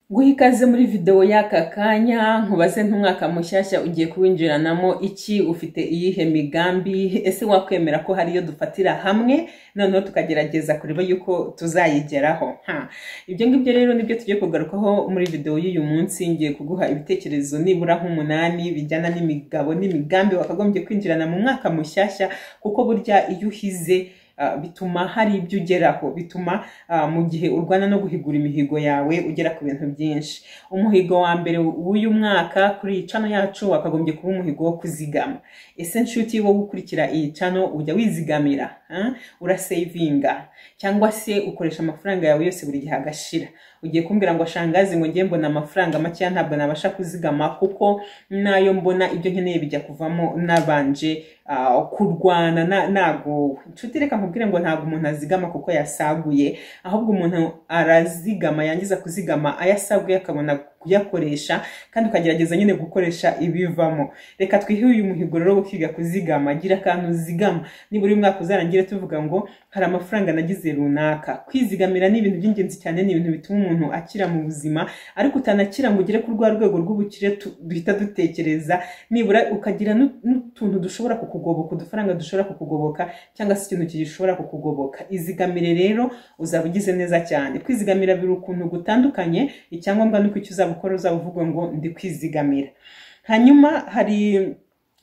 Guha ikaze muri video y'aka kanya nkubaze nk'umwaka mushyashya ugiye kuwinjiranamo iki, ufite iyihe migambi, ese wakwemera ko hari iyo dufatira hamwe noneho tukagerageza kureba yuko tuzayigeraho ha ibyo ngibyo rero nibyo tugiye kugarukaho muri video y'uyu munsi ngiye kuguha ibitekerezo nibura nk'umunani bijyana n'imigabo n'imigambi wakagombye kwinjirana mu mwaka mushyashya kuko burya iyo uhize ah, bituma hari ibyo ugeraho bituma ah, mu gihe urwana no guhigura imihigo yawe ugera ku bintu byinshi umuhigo wa mbere w'uyu mwaka kuri iyi cano yacu wakagombye kuba umuhigo wo kuzigama ese nshuti wowe ukurikira iyi cano ujya wizigamira ah? urasevinga cyangwa se ukoresha amafaranga yawe yose buri gihe agashira ugiye kumbwira ngo shangazi ngo ngiye mbona amafaranga makeya ntabwo nabasha kuzigama kuko n'ayo mbona ibyo nkeneye bijya kuvamo nabanje ah, kurwana na- nagowe inshuti reka nkubwire ngo ntabwo umuntu azigama kuko yasaguye ahubwo umuntu arazigama yangiza kuzigama ayasaguye akabona kuyakoresha kandi ukagerageza nyine gukoresha ibivamo reka twihe uyu muhigo rero wo kwiga kuzigama gira akantu uzigama nibura uyu mwaka uzarangire tuvuga ngo hari amafaranga nagize runaka kwizigamira ni ibintu by'ingenzi cyane ni ibintu bituma umuntu akira mu buzima ariko utanakira ngo ugere ku rwa rwego rw'ubukire tu- duhita dutekereza nibura ukagira n'u- n'utuntu dushobora kukugoboka udufaranga dushobora kukugoboka cyangwa se ikintu gishobora kukugoboka izigamire rero uzaba ugize neza cyane kwizigamira biri ukuntu gutandukanye icyangombwa ni uko icyo uzaba ukora uzaba uvuga ngo ndi kwizigamira hanyuma hari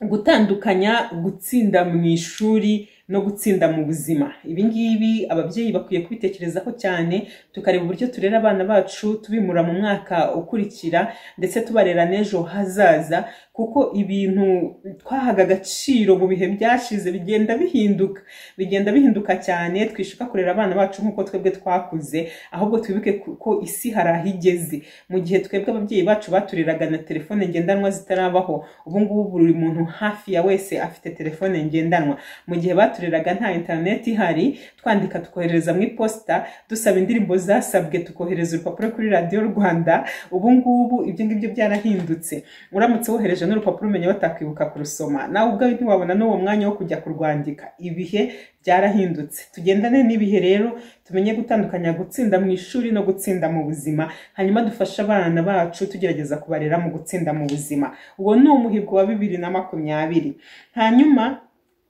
gutandukanya gutsinda mu ishuri no gutsinda mu buzima ibi ngibi ababyeyi bakwiye kubitekerezaho cyane tukareba uburyo turera abana bacu tubimura mu mwaka ukurikira ndetse tubarera n'ejo hazaza kuko ibintu twahaga agaciro mu bihe byashize bigenda bihinduka bigenda bihinduka cyane twishuka kurera abana bacu nk'uko twebwe twakuze ahubwo twibuke ku- ko isi hari aho igeze mu gihe twebwe ababyeyi bacu batureraga na telefone ngendanwa zitarabaho ubu ngubu buri muntu hafi ya wese afite telefone ngendanwa mu gihe batureraga nta interineti ihari twandika tukohereza mu iposita dusaba indirimbo zasabwe tukohereza urupapuro kuri radiyo rwanda ubu ngubu ibyo ngibyo byarahindutse uramutse wohereje n'urupapuro umenya batakwibuka kurusoma nawe ubwawe ntiwabona n'uwo mwanya wo kujya kurwandika ibihe byarahindutse tugendane n'ibihe rero tumenye gutandukanya gutsinda mu ishuri no gutsinda mu buzima hanyuma dufashe abana bacu tugerageza kubarera mu gutsinda mu buzima uwo ni umuhigo wa bibiri na makumyabiri hanyuma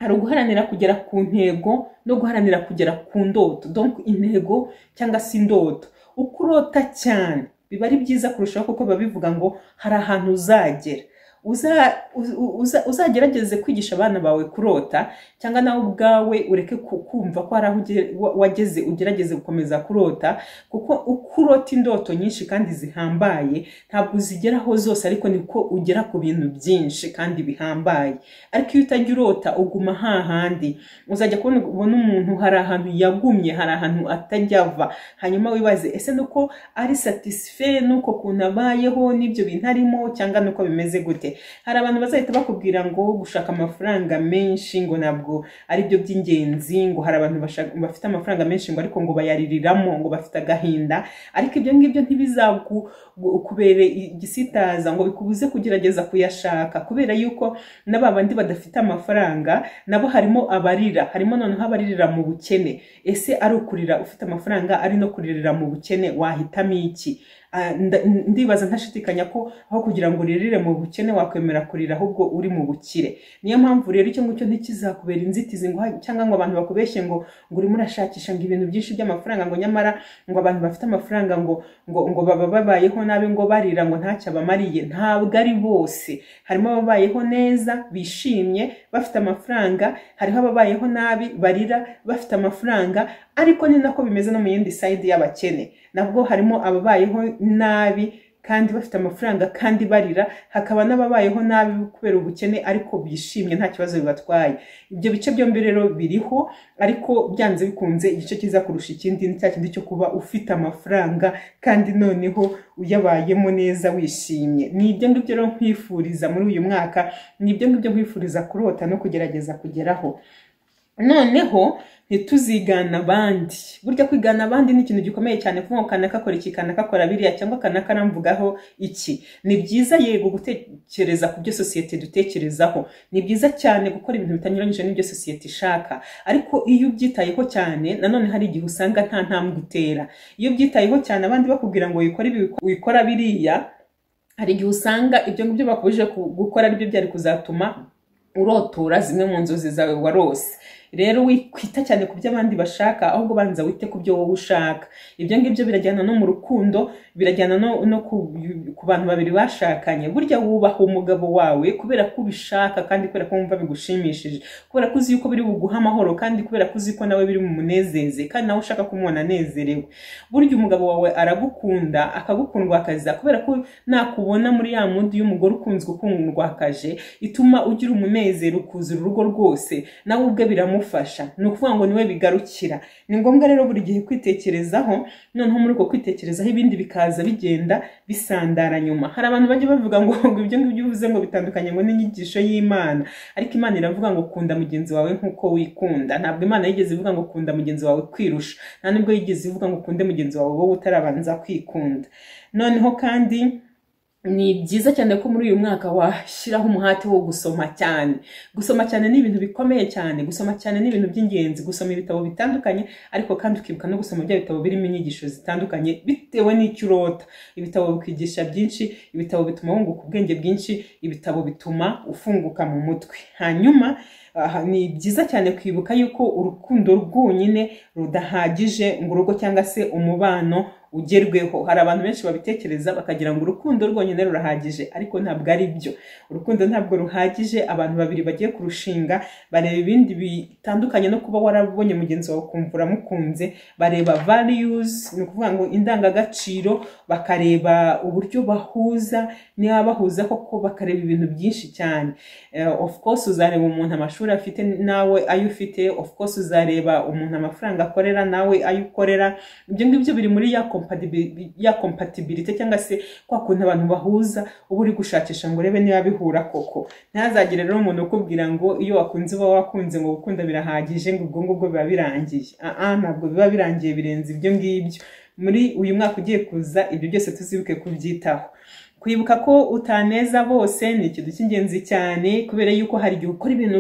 hari uguharanira kugera ku ntego no guharanira kugera ku ndoto donc intego cyangwa se indoto uko urota cyane biba ari byiza kurushaho kuko biba bivuga ngo hari ahantu uzagera Uza- u- u- uza- uzagerageze kwigisha abana bawe kurota cyangwa nawe ubwawe ureke ku- kumva ko hari aho uge- wa- wageze ugerageze gukomeza kurota kuko uko urota indoto nyinshi kandi zihambaye ntabwo uzigeraho zose ariko niko ugera ku bintu byinshi kandi bihambaye ariko iyo utajya urota uguma hahandi uzajya kubona ubona umuntu hari ahantu yagumye hari ahantu atajya ava hanyuma wibaze ese nuko ari satisfait nuko kuntu abayeho n'ibyo bintu arimo cyangwa nuko bimeze gute hari abantu bazahita bakubwira ngo gushaka amafaranga menshi ngo ntabwo ari byo by'ingenzi ngo hari abantu bashaka- bafite amafaranga menshi ngo ariko ngo bayaririramo ngo bafite agahinda ariko ibyo ngibyo ntibizakubere igisitaza ngo bikubuze kugerageza kuyashaka kubera yuko na ba bandi badafite amafaranga nabo harimo abarira harimo noneho abaririra mu bukene ese ari ukurira ufite amafaranga ari no kuririra mu bukene wahitamo iki Ah, nda- ndibaza ntashidikanya ko aho kugira ngo uririre mu bukene wakwemera kurira ahubwo uri mu bukire niyo mpamvu rero icyo ngicyo ntikizakubera inzitizi ngo ha- cyangwa ngo abantu bakubeshye ngo ngo urimo urashakisha ngo ibintu byinshi by'amafaranga ngo nyamara ngo abantu bafite amafaranga ngo ngo ngo baba babayeho nabi ngo barira ngo ntacyo abamariye ntabwo ari bose harimo ababayeho neza bishimye bafite amafaranga hariho ababayeho nabi barira bafite amafaranga ariko ni nako bimeze no mu yindi sayidi y'abakene nabwo harimo ababayeho nabi kandi bafite amafaranga kandi barira hakaba n'ababayeho nabi kubera ubukene ariko bishimye nta kibazo bibatwaye ibyo bice byombi rero biriho ariko byanze bikunze igice cyiza kurusha ikindi ni cya kindi cyo kuba ufite amafaranga kandi noneho uyabayemo neza wishimye ni ibyo ngibyo rero nkwifuriza muri uyu mwaka ni ibyo ngibyo nkwifuriza kurota no kugerageza kugeraho noneho ntituzigana abandi burya kwigana abandi ni ikintu gikomeye cyane kuvuga ngo kanaka akora iki kanaka akora biriya cyangwa kanaka aramvugaho iki ni byiza yego gutekereza ku byo sosiyete dutekerezaho ni byiza cyane gukora ibintu bitanyuranyije n'ibyo sosiyete ishaka ariko iyo ubyitayeho cyane nanone hari igihe usanga nta ntambwe utera iyo ubyitayeho cyane abandi bakubwira ngo wikore ibi wikora biriya hari igihe usanga ibyo ngibyo bakubujije ku- gukora aribyo byari kuzatuma urotora zimwe mu nzozi zawe warose rero wita cyane ku byo abandi bashaka ahubwo banza wite ku byo wowe ushaka ibyo ngibyo birajyana no mu rukundo birajyana no, no ku, ku bantu babiri bashakanye burya wubaha umugabo wawe kubera ko ubishaka kandi kubera ko wumva bigushimishije kubera ko uzi yuko biri buguha amahoro kandi kubera ko uzi ko nawe biri bumunezeze kandi nawe ushaka kumubona anezerewe burya umugabo wawe aragukunda akagukundwakaza kubera ko nakubona muri ya mundi y'umugore ukunzwe ukundwakaje ituma ugira umunezero ukuzura urugo rwose nawe ubwe biramufasha ni ukuvuga ngo niwe bigarukira ni ngombwa rero buri gihe kwitekerezaho noneho muri uko kwitekerezaho ibindi bikaza bigenda bisandara nyuma hari abantu bajya bavuga ngo ngo ibyo ngibyo uvuze ngo bitandukanye ngo n'inyigisho y'imana ariko imana iravuga ngo kunda mugenzi wawe nk'uko wikunda ntabwo imana yigeze ivuga ngo kunda mugenzi wawe kwirusha nta nubwo yigeze ivuga ngo ukunde mugenzi wawe wowe utarabanza kwikunda noneho kandi ni byiza cyane ko muri uyu mwaka washyiraho umuhate wo gusoma cyane gusoma cyane ni ibintu bikomeye cyane gusoma cyane ni ibintu by'ingenzi gusoma ibitabo bitandukanye ariko kandi ukibuka no gusoma bya bitabo birimo inyigisho zitandukanye bitewe n'icyo urota ibitabo bikwigisha byinshi ibitabo bituma wunguka ubwenge bwinshi ibitabo bituma ufunguka mu mutwe hanyuma aha, ni byiza cyane kwibuka yuko urukundo rwonyine rudahagije ngo urugo cyangwa se umubano ugerweho hari abantu benshi babitekereza bakagira ngo urukundo rwonyine rurahagije ariko ntabwo ari byo urukundo ntabwo ruhagije abantu babiri bagiye kurushinga bareba ibindi bitandukanye no kuba warabonye mugenzi wawe ukumva uramukunze bareba values ni ukuvuga ngo indangagaciro bakareba uburyo bahuza niba bahuza koko bakareba ibintu byinshi cyane Eh, of course uzareba umuntu amashuri afite nawe ayo ufite of course uzareba umuntu amafaranga akorera nawe ayo ukorera ibyo ngibyo biri muri ya compatibi- ya compatibility cyangwa se kwa kuntu abantu bahuza uba uri gushakisha ngo urebe niba bihura koko ntihazagire rero umuntu ukubwira ngo iyo wakunze uba wakunze ngo gukunda birahagije ngo ubwo ngubwo biba birangiye Ah, ah, ntabwo biba birangiye birenze ibyo ngibyo muri uyu mwaka ugiye kuza ibyo byose tuzibuke kubyitaho kwibuka ko utaneza bose ni ikintu cy'ingenzi cyane kubera yuko hari igihe ukora ibintu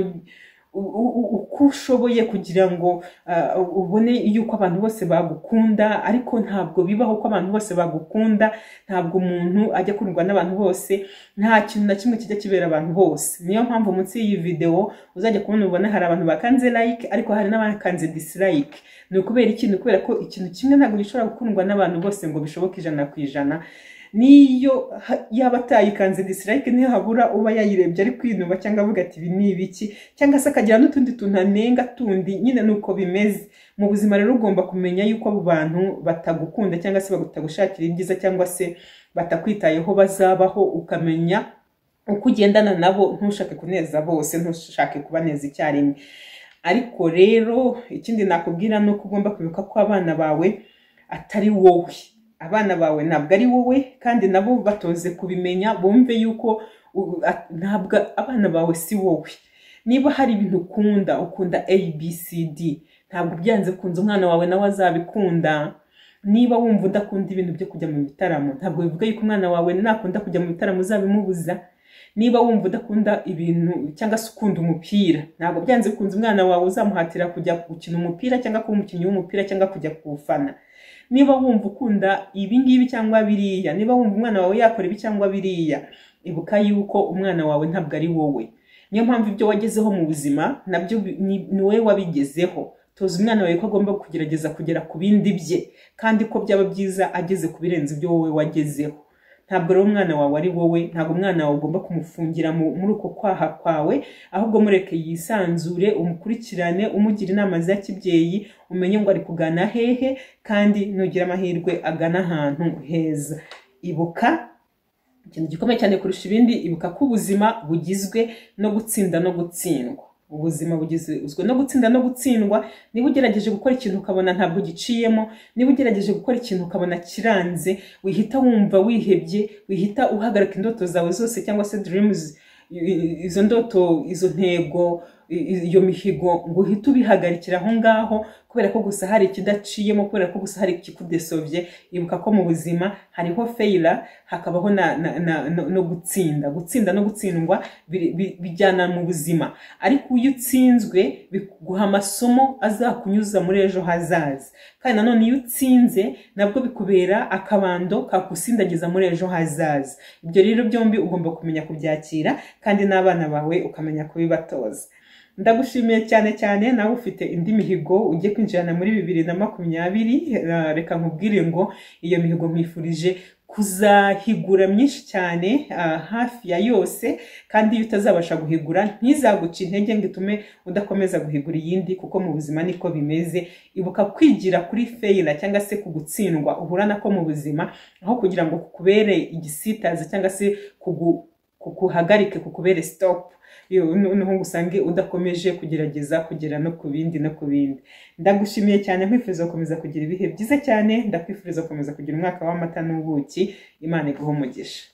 u- u- uko ushoboye kugira ngo ah, ubone yuko abantu bose bagukunda ariko ntabwo bibaho ko abantu bose bagukunda ntabwo umuntu ajya akundwa n'abantu bose nta kintu na kimwe kijya kibera abantu bose niyo mpamvu munsi y'iyi videwo uzajya kubona ubona hari abantu bakanze like ariko hari n'abakanze dislike ni ukubera ikintu kubera ko ikintu kimwe ntabwo gishobora gukundwa n'abantu bose ngo bishoboke ijana ku ijana niyo ha- yaba atayikanze dislike niyo habura uba yayirebye ari kwinuba cyangwa avuga ati ibi ni ibiki cyangwa se akagira n'utundi tuntu anenga tundi nyine ni uko bimeze mu buzima rero ugomba kumenya yuko abo bantu batagukunda cyangwa se batagushakira ibyiza cyangwa se batakwitayeho bazabaho ukamenya uko ugendana nabo ntushake kuneza bose ntushake kubaneza icyarimwe ariko rero ikindi nakubwira ni uko ugomba kwibuka ko abana bawe atari wowe abana bawe ntabwo ari wowe kandi nabo batoze kubimenya bumve yuko u- a- ntabwo abana bawe si wowe niba hari ibintu ukunda ukunda abcd ntabwo byanze kunze umwana wawe nawe azabikunda niba wumva udakunda ibintu byo kujya mu bitaramo ntabwo bivuga yuko umwana wawe nakunda kujya mu bitaramo uzabimubuza niba wumva udakunda ibintu cyangwa se ukunda umupira ntabwo byanze bikunze umwana wawe uzamuhatira kujya gukina umupira cyangwa kuba umukinnyi w'umupira cyangwa kujya kuwufana niba wumva ukunda ibi ngibi cyangwa biriya niba wumva umwana wawe yakora ibi cyangwa biriya ibuka yuko umwana wawe ntabwo ari wowe niyo mpamvu ibyo wagezeho mu buzima nabyo bi- ni ni wowe wabigezeho toza umwana wawe ko agomba kugerageza kugera ku bindi bye kandi ko byaba byiza ageze ku birenze ibyo wowe wagezeho ntabwo rero umwana wawe ari wowe ntabwo umwana wawe ugomba kumufungira mu- muri uko kwaha kwawe ahubwo mureke yisanzure umukurikirane umugira inama za kibyeyi umenye ngo ari kugana hehe kandi nugira amahirwe agana ahantu heza ibuka ikintu gikomeye cyane kurusha ibindi ibuka ko ubuzima bugizwe no gutsinda no gutsindwa ubuzima bugizwe no gutsinda no gutsindwa niba ugerageje gukora ikintu ukabona ntabwo giciyemo niba ugerageje gukora ikintu ukabona kiranze wihita wumva wihebye wihita uhagarika indoto zawe zose cyangwa se dreams i- i- izo ndoto izo ntego i- i- iyo mihigo ngo uhite ubihagarikira aho ngaho kubera ko gusa hari ikidaciyemo kubera ko gusa hari ikikudesovye ibuka ko mu buzima hariho feyira hakabaho na, na, na, no, no gutsinda gutsinda no gutsindwa biri- bi- bijyana mu buzima ariko iyo utsinzwe biguha amasomo azakunyuza muri ejo hazaza kandi nanone iyo utsinze nabwo bikubera akabando kakusindagiza muri ejo hazaza ibyo rero byombi ugomba kumenya kubyakira kandi n'abana bawe ukamenya kubibatoza ndagushimiye cyane cyane nawe ufite indi mihigo ugiye kwinjirana muri bibiri na makumyabiri eh, reka nkubwire ngo iyo mihigo nkwifurije kuzahigura myinshi cyane ah, hafi ya yose kandi iyo utazabasha guhigura ntizaguca intege ngo itume udakomeza guhigura iyindi kuko mu buzima niko bimeze ibuka kwigira kuri feyira cyangwa se ku gutsindwa uhura nako mu buzima aho kugira ngo kukubere igisitaza cyangwa se kugu- kukuhagarike kukubere sitopu noneho ngo usange udakomeje kugerageza kugera no ku bindi no ku bindi ndagushimiye cyane nkwifuriza gukomeza kugira ibihe byiza cyane ndakwifuriza gukomeza kugira umwaka w'amata n'ubuki imana iguhe umugisha